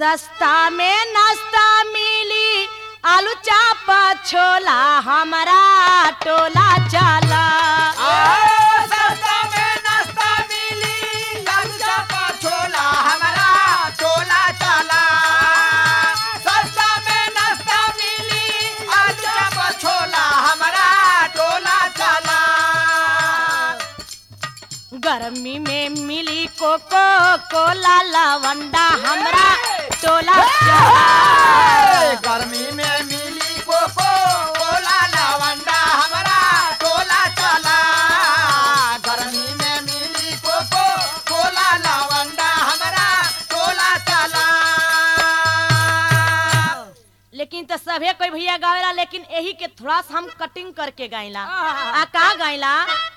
सस्ता में नाश्ता मिली आलू चापा छोला हमारा टोला चला सस्ता में नाश्ता मिली आलू चापा छोला हमारा टोला चला सस्ता में नाश्ता मिली आलू चापा छोला हमारा टोला चला गर्मी में मिली कोको कोला लवंडा हमरा टोला चला गर्मी में मिली कोको कोला लवंडा हमारा टोला चला गर्मी में मिली कोको कोला लवंडा हमारा टोला चला लेकिन तो सभे कोई भैया गावेला लेकिन यही के थोड़ा सा हम कटिंग करके गाइला आ का गाइला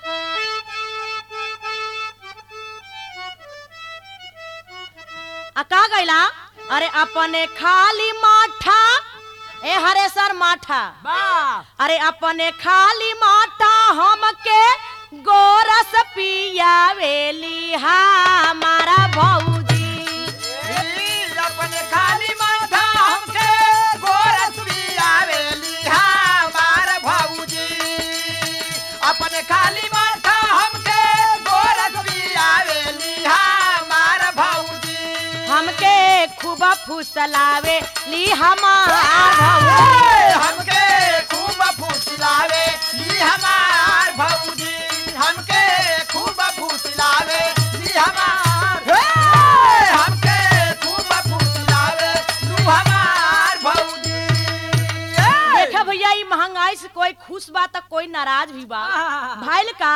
आ का गाइला अरे अपने खाली माठा ए हरे सर माठा अरे अपने खाली माठा हमके गोरस पियावेली हमारा भौजी अपने खाली माथा हमके गोरस पियावेली हमार भौजी अपने खाली माथा हमके गोरस पियावेली हमार भौजी हमके खूब फुसलावे ली हमार भौजी ए, हमके खूब फुसलावे ली हमार भौजी हमके खूब फुसलावे ली हमार ए, हमके खूब फुसलावे लू हमार भौजी ए, देखा भैया ई महंगाई से कोई खुश बा तो कोई नाराज भी बा भाईल का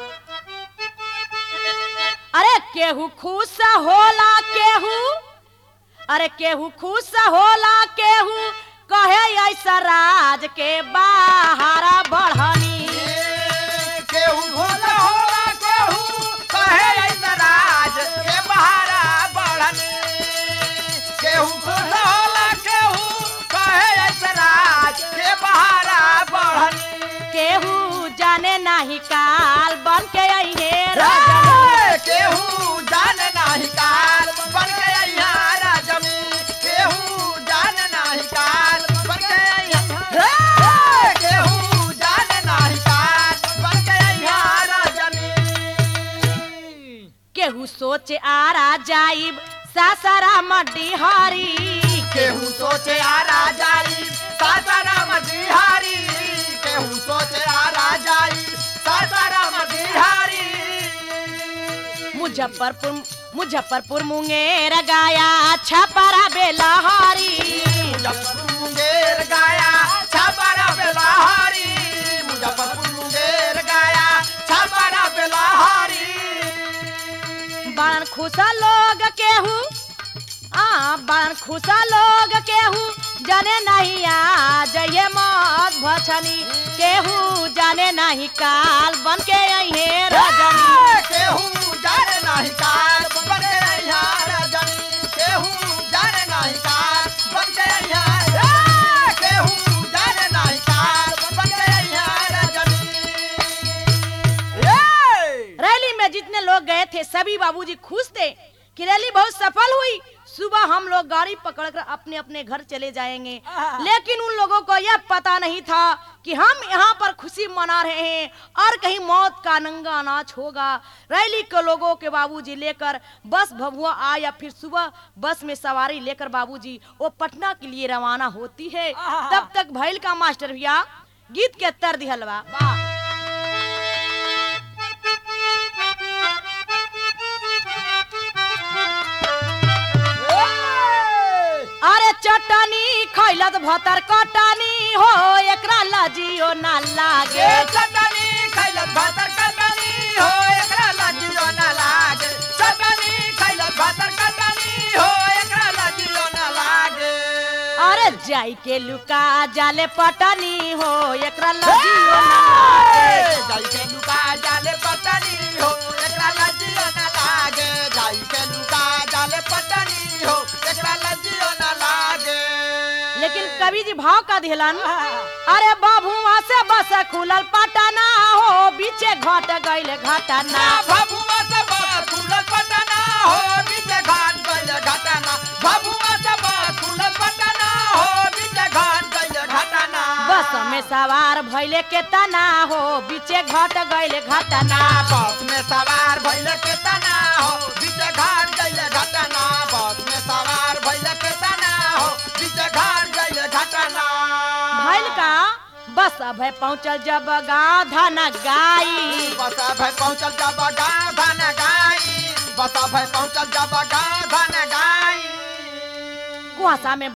अरे केहू खुश होला केहू अरे केहू खुश होला केहू कहे ऐसा राज के बाहरा बढ़नी ए, केहू भोला होला केहू कहे ऐसा राज के बहारा बढ़नी केहू भोला होला केहू कहे ऐसा राज के बहारा बढ़नी केहू जाने नाही काल बन के अइहे रजनी ए, केहू जान नाही काल बन के अइहा राजमी केहू जान नाही काल बन के अइहा ए, केहू जान नाही काल बन के अइहा राजमी केहू सोचे आरा जाइब सासारा मड्डी हरी केहू सोचे आ राजाई सासाराम बिहारी केहू सोचे आ राजाई सासाराम बिहारी मुजफ्फरपुर मुजफ्फरपुर मुंगेर गाया छपरा बेलहरी मुजफ्फरपुर मुंगेर गाया छापारा बेलाहारी मुजफ्फरपुर मुंगेर गाया छापारा बेलाहारी बड़न खुशा लोग केहू आ बड़न खुशा लोग केहू जाने नहीं आ जये मौत भछनी केहू जाने नहीं काल बन के अइहे रजनी ए, केहू जाने नाही काल बन के यहाँ रजनी केहू जाने नाही काल बन के यहाँ ए, केहू जाने नाही काल बन के यहाँ रजनी ए! रैली में जितने लोग गए थे सभी बाबूजी खुश थे कि रैली बहुत सफल हुई सुबह हम लोग गाड़ी पकड़कर अपने अपने घर चले जाएंगे लेकिन उन लोगों को यह पता नहीं था कि हम यहाँ पर खुशी मना रहे हैं और कहीं मौत का नंगा नाच होगा रैली के लोगों के बाबूजी लेकर बस भभुआ आ या फिर सुबह बस में सवारी लेकर बाबूजी वो पटना के लिए रवाना होती है तब तक भैल का मास्टर भैया गीत के तर दिहलवा अरे चटनी खैलत भतर कटनी हो एकरा लजियो ना लागे ए चटनी खैलत भातर कटनी हो एकरा लाजियो ना लागे चटनी खैलत भातर कटनी हो एकरा लाजियो ना लागे अरे जाई के लुका जाले पटनी हो एकरा लजियो ना लागे जाई के लुका जाले पटनी हो एकरा लाजियो ना लागे जाई के लुका जाले पटनी हो एकरा लाजियो ना लागे लेकिन कवि जी भाव का दिहलन अरे बाबुआ से बस खुलल पटना हो बीचे घट गइल घटना ना भभुआ से बस खुलल पटना हो बीचे घाट गइल घटना भभुआ से बस सवार भैले के तना हो बीचे घट गईले घटना बस में सवार भइल के तना हो बीच घाट गइले घटना बस में सवार भइल के तना हो बीच घाट गइले घटना भैल का बस अब है पहुंचल जब गाँव धन गाई बस भय पहुंचल जब गाँव धन गाई बस भय पहुंचल जब गाँव धन गाई कुआसा में